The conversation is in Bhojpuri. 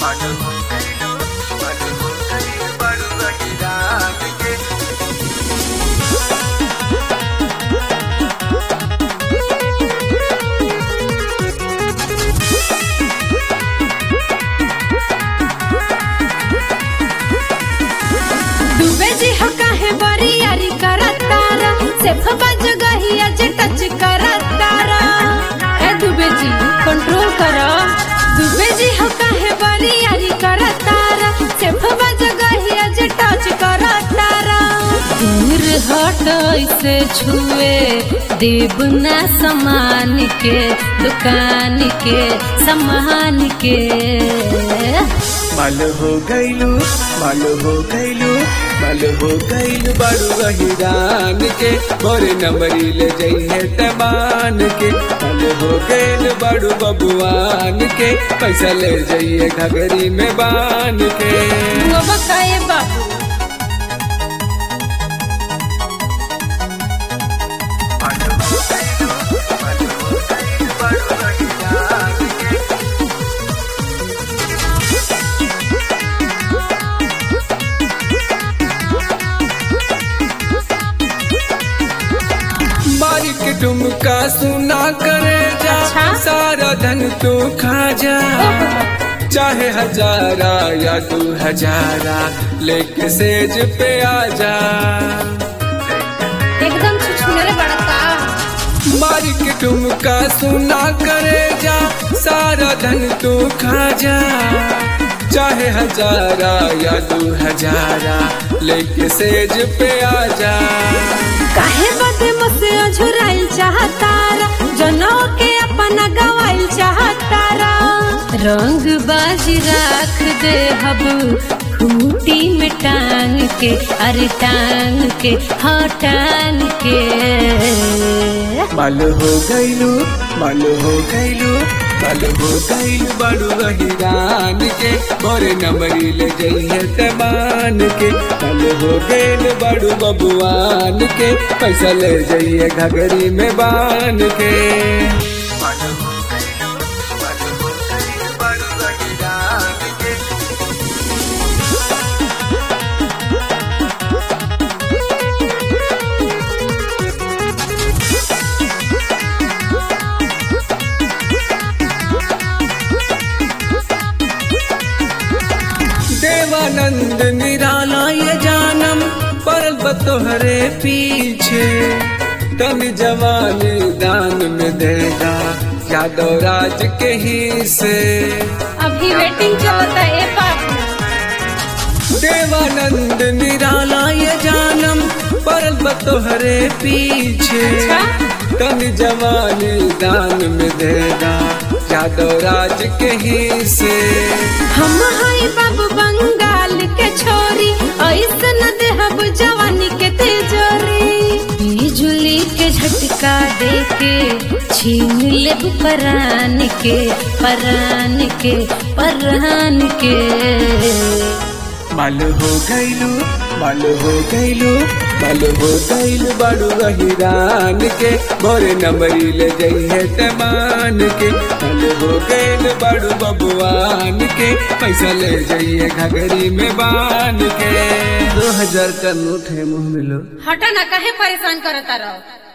डूबे जी हो काहे बरियारी करतारा सेफ बज गहिया जे टच करतारा ए डूबे जी कंट्रोल करो डूबे जी हो काहे बरियारी करतारा सेफ बज गहिया जे टच करतारा दूर हट ऐसे छुए देव ना समान के दुकान के समान के माल हो गईलू माल हो गईलू माल हो गईलू बड़ू गहिरान के मोरे नंबरी ले जइहे तमान के माल हो गईल बड़ू बबुआन के पैसा ले जइए घगरी में बान के वो बकाए बाबू मारी के ठुमका सुना करे जा अच्छा? सारा धन तू खा जा चाहे हजारा या दू हजारा लेके सेज पे आ जा एकदम छुछुनरे बड़का मारी के ठुमका सुना करे जा सारा धन तू खा जा चाहे हजारा या दू हजारा लेके सेज पे आ जा काहे बदे मुझसे अझुराइल चाहतारा जनो के अपना गवाइल चाहतारा रंग बाजी राख दे हब खूटी में टांग के अरे टांग के हाँ टांग के माल हो गईलू माल हो गईलू माल हो गईलू बड़ू गहिरान के मोरे नंबरी ले जइहे तमान के माल हो गईल बड़ू बबुआन के पैसा ले जइए घगरी में बान के माल हो गईलू माल हो गईलू बड़ू गहिरान के देवानंद निराला ये जानम परल बतोहरे पीछे तन जवानी दान में देगा यादव राज के ही से अभी वेटिंग चलता है बाबू देवानंद निराला ये जानम परल बतोहरे पीछे अच्छा? तन जवानी दान में देगा यादव राज के ही से हम हाई बाबू बंगाल के छोरी ऐसन देहब जवानी के तेजोरी बिजुली के झटका दे के छीन लेब परान के परान के परान के माल हो गईलू माल हो गईलू माल हो गईलू बड़ू गहिरान के मोरे नंबरी ले जइहे तमान के माल हो गईल बड़ू बबुआन के पैसा ले जइए घगरी में बान के दो हजार का नोट है मुँह मिलो हटा ना काहे परेशान करता रहो